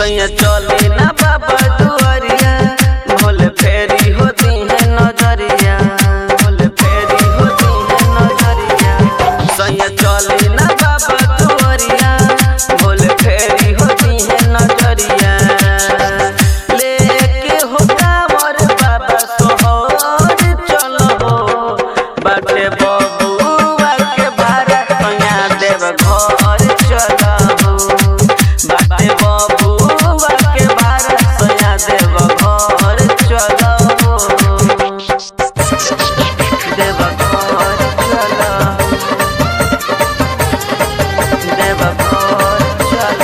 सैया चले ना बाबा दुआरिया भोले फेरी होती है नजरिया भोले फेरी होती है नजरिया सैया चले ना बाबा दुआरिया भोले फेरी होती है नजरिया लेके हो कांवर बाबा सोहर चलो बाटे बबुआ के भारा सैया देव घर चलो बाटे बबुआ के भारा सैया देव घर चलो देव घर चलो देव घर चलो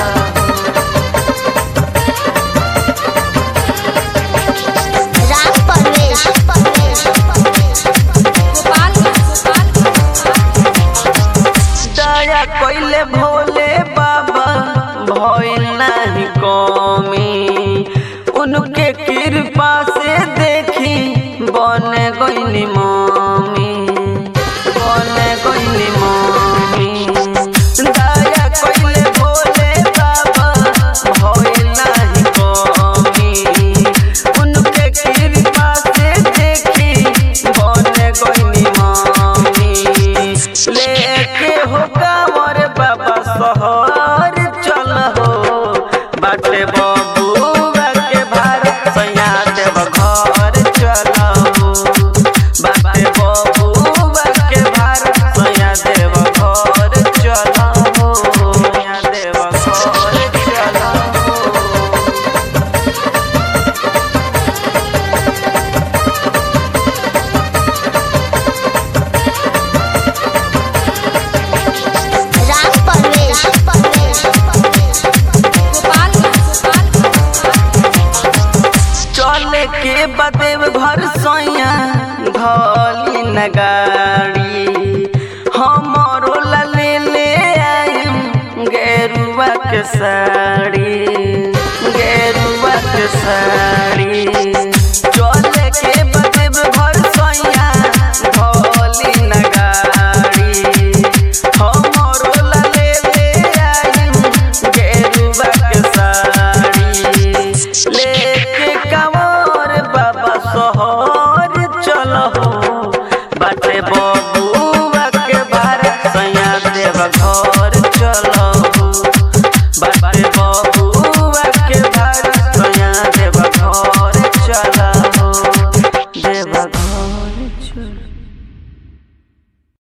राम परवेश दया कइले भोले बाबा भइल नाही कमी उनके कृपा से देखी बन गइली मम्मी बन गइली मम्मी दया कइले भोले बाबा भइल नाही कमी उनके कृपा से देखी बन गइली मम्मी लेके हो कांवर बाबा शहर चल हो बाटे बबुआ के भार सैया देव घर चल हो बाटे बबुआ के भार सैया देव घर चल हो सैया देव घर चल हो राम परवेश चले के बदेव घर सैया धली न गाड़ी हमरो ला ले ले आइम गेरुआ के साड़ी गेरुआ के साड़ी